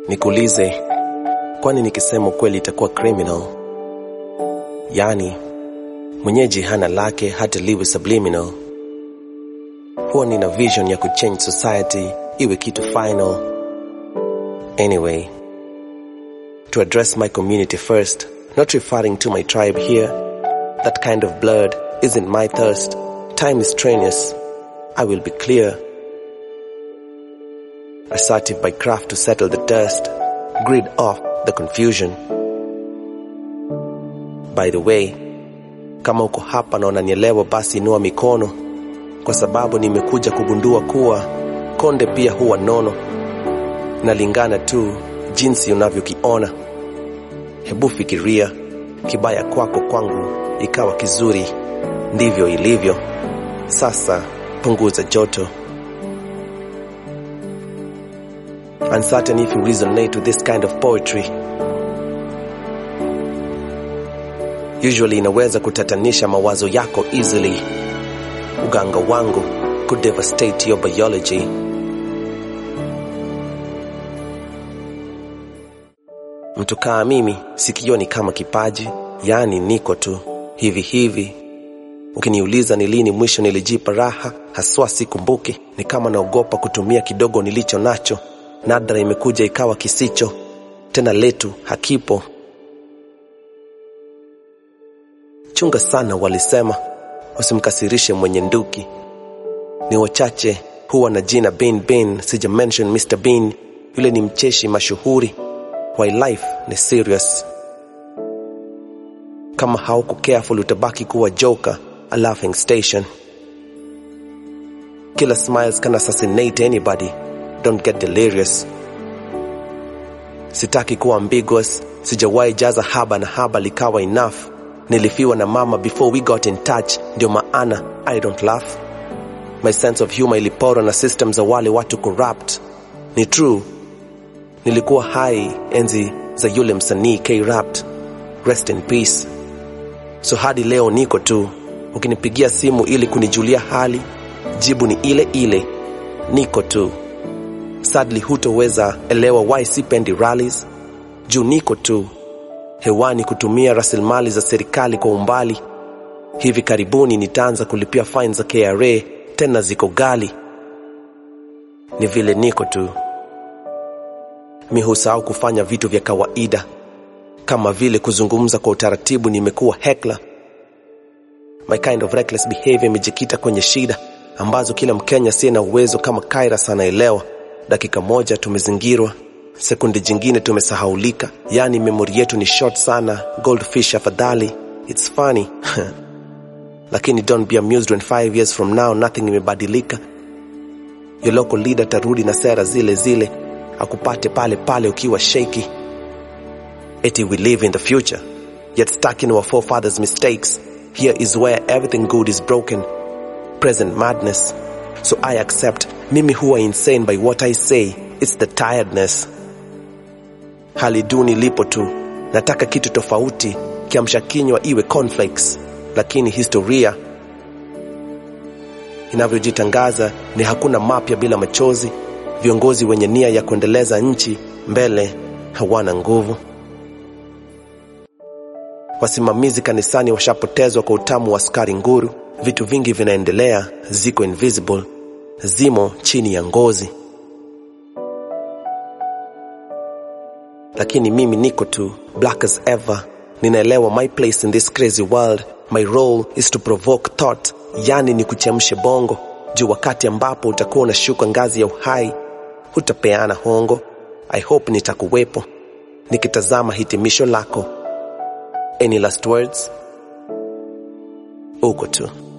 Nikuulize, kwani nikisema ukweli itakuwa criminal? Yaani mwenyeji hana lake hata liwe subliminal. Huwa nina vision ya kuchange society iwe kitu final. Anyway, to address my community first, not referring to my tribe here. That kind of blood isn't my thirst. Time is strenuous. I will be clear. Assertive by craft to settle the dust. Grid off the confusion. By the way, kama uko hapa na unanielewa basi inua mikono kwa sababu nimekuja kugundua kuwa konde pia huwa nono nalingana tu jinsi unavyokiona hebu fikiria kibaya kwako kwangu ikawa kizuri ndivyo ilivyo sasa punguza joto uncertain if you resonate with this kind of poetry usually inaweza kutatanisha mawazo yako easily uganga wangu could devastate your biology mtu kaa mimi sikioni kama kipaji yaani niko tu hivi hivi ukiniuliza ni lini mwisho nilijipa raha haswa sikumbuki ni kama naogopa kutumia kidogo nilicho nacho nadra imekuja ikawa kisicho tena letu hakipo chunga sana walisema usimkasirishe mwenye nduki ni wachache huwa na jina bin bin sija mention mr bean yule ni mcheshi mashuhuri why life ni serious kama hauko careful utabaki kuwa joker a laughing station killer smiles can assassinate anybody don't get delirious sitaki kuwa ambiguous sijawahi jaza haba na haba likawa enough nilifiwa na mama before we got in touch ndio maana i don't laugh my sense of humor iliporwa na system za wale watu corrupt ni true nilikuwa hai enzi za yule msanii k rapt rest in peace so hadi leo niko tu ukinipigia simu ili kunijulia hali jibu ni ile ile niko tu sadly hutoweza elewa why sipendi rallies juu niko tu hewani kutumia rasilimali za serikali kwa umbali hivi karibuni nitaanza kulipia fine za kra tena ziko gali ni vile niko tu mi husahau kufanya vitu vya kawaida kama vile kuzungumza kwa utaratibu nimekuwa hekla my kind of reckless behavior imejikita kwenye shida ambazo kila mkenya siye na uwezo kama kairas anaelewa dakika moja tumezingirwa sekundi jingine tumesahaulika yaani memori yetu ni short sana goldfish afadhali its funny lakini don't be amused when five years from now nothing imebadilika your local leader tarudi na sera zile zile akupate pale pale ukiwa shaky eti we live in the future yet stuck in our forefathers mistakes here is where everything good is broken present madness so i accept mimi huwa insane by what i say it's the tiredness hali duni lipo tu nataka kitu tofauti kiamsha kinywa iwe cornflakes lakini historia inavyojitangaza ni hakuna mapya bila machozi viongozi wenye nia ya kuendeleza nchi mbele hawana nguvu wasimamizi kanisani washapotezwa kwa utamu wa askari nguru vitu vingi vinaendelea ziko invisible zimo chini ya ngozi lakini mimi niko tu black as ever ninaelewa my place in this crazy world my role is to provoke thought yani ni kuchemshe bongo juu wakati ambapo utakuwa unashuka ngazi ya uhai hutapeana hongo i hope nitakuwepo nikitazama hitimisho lako any last words uko tu